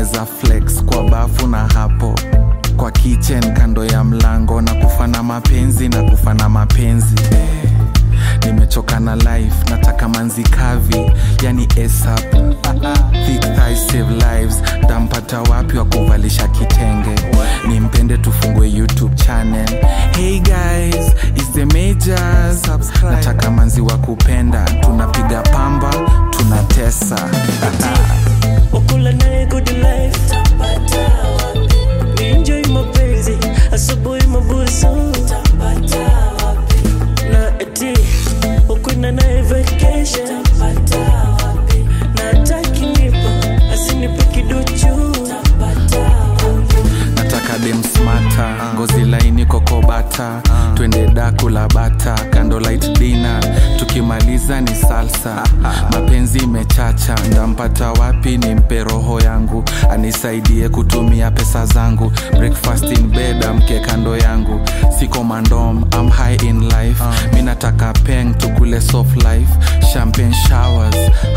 tunaweza flex kwa bafu na hapo kwa kitchen kando ya mlango na kufana mapenzi na kufana mapenzi eh. nimechoka na life nataka manzi kavi yani ASAP. Thick thighs save lives tampata wapi wa kuvalisha kitenge nimpende tufungue youtube channel hey guys is the majors nataka manzi wa kupenda tunapiga pamba tunatesa wakula naye good life ni enjoy mapenzi asubuhi mabusu na eti ukwenda naye vacation na atakinipa asinipe kiduchu nataka dem smata ngozi laini kokobata twende daku la bata kando light dina tukimaliza ni salsa mapenzi imechacha ndampata wapi ni mpe roho yangu anisaidie kutumia pesa zangu breakfast in bed amke kando yangu siko mandom am high in life mi nataka peng tukule soft life champagne showers